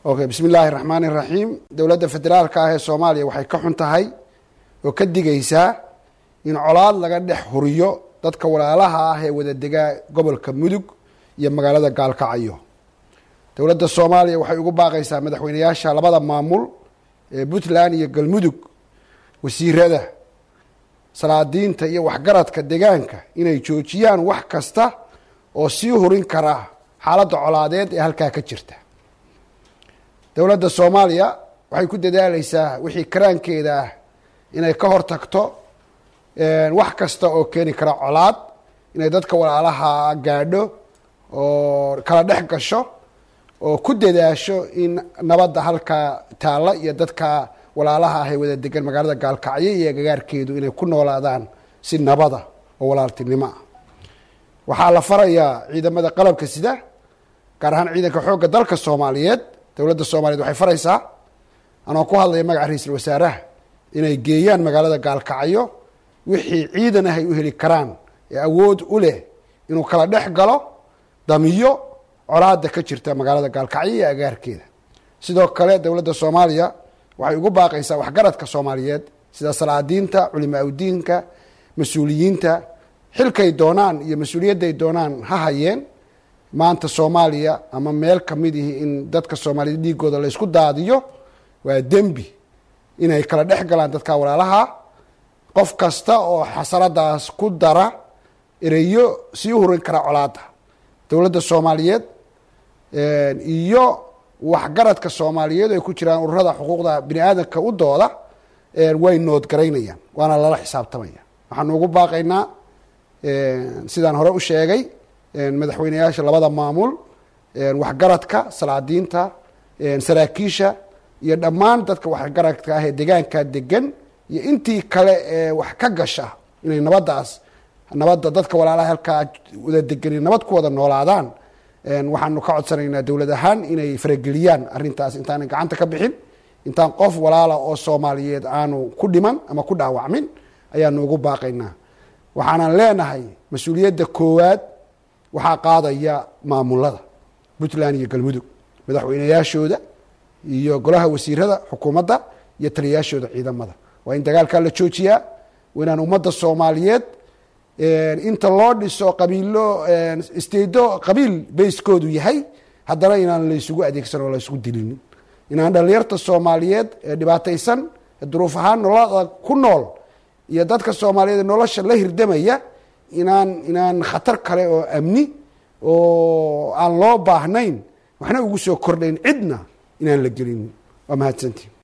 okay bismi illaahi raxmaani raxiim dowladda federaalka ah ee soomaaliya waxay ka xun tahay oo ka digaysaa in colaad laga dhex huriyo dadka walaalaha ah ee wada degaa gobolka mudug iyo magaalada gaalkacyo dowladda soomaaliya waxay ugu baaqaysaa madaxweyneyaasha labada maamul ee puntland iyo galmudug wasiirada salaadiinta iyo waxgaradka degaanka inay joojiyaan wax kasta oo sii hurin kara xaaladda colaadeed ee halkaa ka jirta dowladda soomaaliya waxay ku dadaaleysaa wixii karaankeeda ah inay ka hortagto wax kasta oo keeni kara colaad inay dadka walaalaha gaadho oo kala dhex gasho oo ku dadaasho in nabadda halkaa taalla iyo dadka walaalaha ah ee wada degan magaalada gaalkacyo iyo agagaarkeedu inay ku noolaadaan si nabada oo walaaltinimo ah waxaa la farayaa ciidamada qalabka sida gaar ahaan ciidanka xoogga dalka soomaaliyeed dowladda soomaliyeed waxay faraysaa anoo ku hadlaya magaca ra-iisul wasaaraha inay geeyaan magaalada gaalkacyo wixii ciidan ah ay u heli karaan ee awood u leh inuu kala dhex galo damiyo colaada ka jirta magaalada gaalkacyo iyo agaarkeeda sidoo kale dowladda soomaaliya waxay ugu baaqaysaa waxgaradka soomaaliyeed sida salaadiinta culima awdiinka mas-uuliyiinta xilkay doonaan iyo mas-uuliyadday doonaan ha hayeen maanta soomaaliya ama meel kamid ihi in dadka soomaaliyed dhiigooda la ysku daadiyo waa dembi inay kala dhex galaan dadka walaalaha qof kasta oo xasaradaas ku dara ereyo sii hurin kara colaada dowladda soomaaliyeed iyo waxgaradka soomaaliyeed ay ku jiraan ururada xuquuqda bini aadamka u dooda way noodgaraynayaan waana lala xisaabtamaya waxaanu ugu baaqaynaa sidaan hore u sheegay madaxweyneyaasha labada maamul waxgaradka salaadiinta saraakiisha iyo dhammaan dadka waxgaradka ah ee degaanka degan iyo intii kale ee wax ka gasha inay nabaddaas nabadda dadka walaalaha halkaa wada degani nabad ku wada noolaadaan waxaanu ka codsanaynaa dowlad ahaan inay farageliyaan arrintaas intaanan gacanta ka bixin intaan qof walaala oo soomaaliyeed aanu ku dhiman ama ku dhaawacmin ayaanu ugu baaqaynaa waxaanan leenahay mas-uuliyadda koowaad waxaa qaadaya maamulada puntland iyo galmudug madaxweyneyaashooda iyo golaha wasiirada xukuumadda iyo taliyayaashooda ciidamada waa in dagaalkaa la joojiyaa waa inaan ummadda soomaaliyeed inta loo dhiso qabiilo stedo qabiil bayskoodu yahay haddana inaan laysugu adeegsan oo laysugu dilinin inaan dhalinyarta soomaaliyeed ee dhibaataysan duruuf ahaan noloda ku nool iyo dadka soomaaliyeed ee nolosha la hirdamaya inaan inaan khatar kale oo amni oo aan loo baahnayn waxna ugu soo kordhayn cidna inaan la gelinin waa mahadsantii